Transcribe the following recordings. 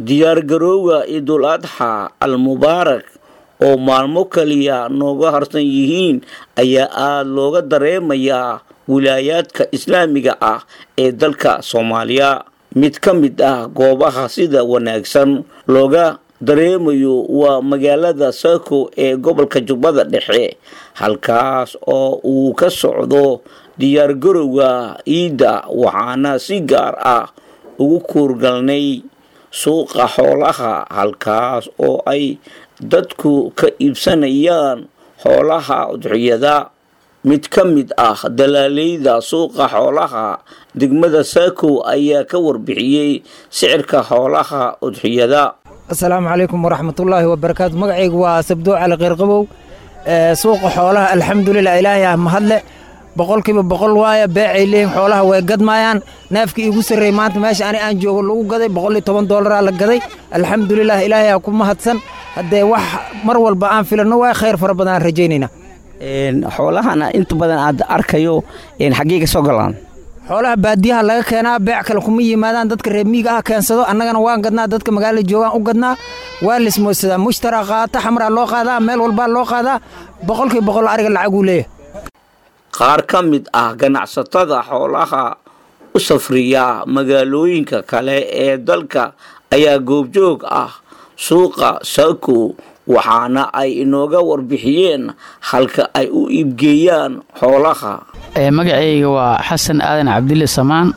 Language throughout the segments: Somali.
diyaargarowga ciidul adxa al mubaarak oo maalmo kaliya nooga harsan yihiin ayaa aada looga dareemayaa wilaayaadka islaamiga ah ee dalka soomaaliya mid ka mid ah goobaha sida wanaagsan looga dareemayo waa magaalada saako ee gobolka jubbada dhexe halkaas oo uu ka socdo diyaargarowga ciidda waxaana si gaar ah ugu kuurgalnay suuqa xoolaha halkaas oo ay dadku ka iibsanayaan xoolaha udxiyada mid ka mid ah dalaaleyda suuqa xoolaha degmada saakow ayaa ka warbixiyey sicirka xoolaha udxiyada asalaamu calaykum waraxmatullaahi wabarakaatu magacaygu waa sabdoo cali keyrqabow suuqa xoolaha alxamdulilah ilaahay ah mahadle boqolkiiba boqol waaya beecay leeyihin xoolaha way gadmaayaan neefkii iigu sarreeyey maanta meesha ani aan joogo lagu gaday boqol iyo toban doolaraa la gaday alxamdulilah ilaahay aa ku mahadsan haddee wax mar walba aan filanno waay khayr fara badan aan rajaynayna xoolahana inta badan aad arkayo xaggee ka soo galaan xoolaha baadiyaha laga keenaa beec kale kuma yimaadaan dadka reer miiga ah keensado annagana waan gadnaa dadka magaalada joogaan u gadnaa waa lismoodsadaa mushtara qaata xamraa loo qaadaa meel walbaa loo qaadaa boqolkiiba boqol ariga lacaguu leeyahay qaar ka mid ah ganacsatada xoolaha u safriya magaalooyinka kale ee dalka ayaa goobjoog ah suuqa saako waxaana ay inooga warbixiyeen halka ay u iibgeeyaan xoolaha magacayga waa xasan aadan cabdille samaan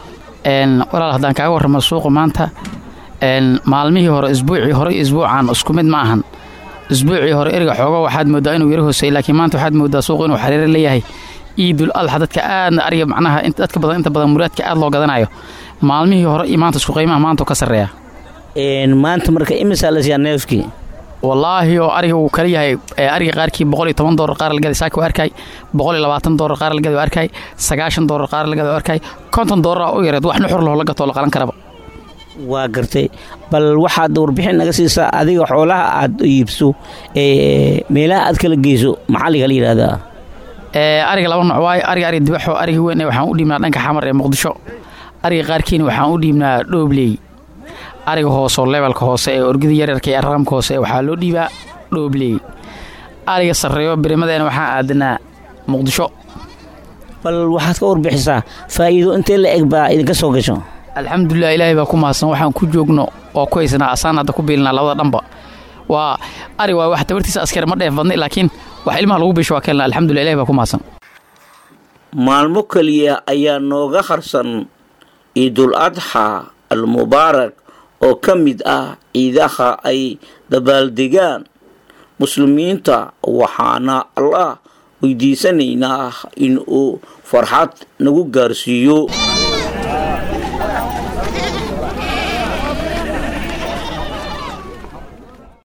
walaal haddaan kaaga warramo suuqa maanta maalmihii hore isbuucii hore iyo isbuucan isku mid ma ahan isbuucii hore eriga xooga waxaad mooddaa inuu yaro hoosey laakiin maanta waxaad mooddaa suuqu inuu xariiro leeyahay iidul adxa dadka aadna ariga macnaha dadka badan inta badan muraadka aad loo gadanayo maalmihii hore iyo maanta isku qiimaha maanta ka sarreeya maanta marka imisaa la siiyaa neefkii wallaahi oo ariga uu kala yahay ariga qaarkii boqol iyo toban doolar qaar lagada saaka waa arkay boqol iyo labaatan doolar qaar lagada waa arkay sagaashan doolar qaar lagada waa arkay konton doolar u yareed wax nuxur loo la gatoo la qalan karaba waa gartay bal waxaad warbixin naga siisaa adiga xoolaha aad iibso meelaha aad kala geyso maxaa lagala yidhaahdaa ariga laba nooc waayo ariga ariga dibaxo ariga weyn waxaan u dhiibnaa dhanka xamar ee muqdisho ariga qaarkiina waxaan u dhiibnaa dhoobley ariga hooseoo leebelka hoose ee orgida yaryarka ee raramka hoose waxaa loo dhiibaa dhoobley ariga sarreeyo birimadeena waxaan aadanaa muqdisho bal waxaad ka warbixisaa faa'iido intee la eg baa idinka soo gasho alxamdulilah ilaahay baa ku mahadsan waxaan ku joogno oo ku haysanaa asaan hadda ku biilinaa labada dhanba waa ari waa wax tabartiisa askar ma dheef badnay laakiin wax ilmaha lagu biisho waa keenna alxamdulillah ilahay baa ku mahadsan maalmo keliya ayaa nooga harsan ciidul adxa al mubaarak oo ka mid ah ciidaha ay dabaaldegaan muslimiinta waxaana allah weydiisanaynaa in uu farxad nagu gaarsiiyo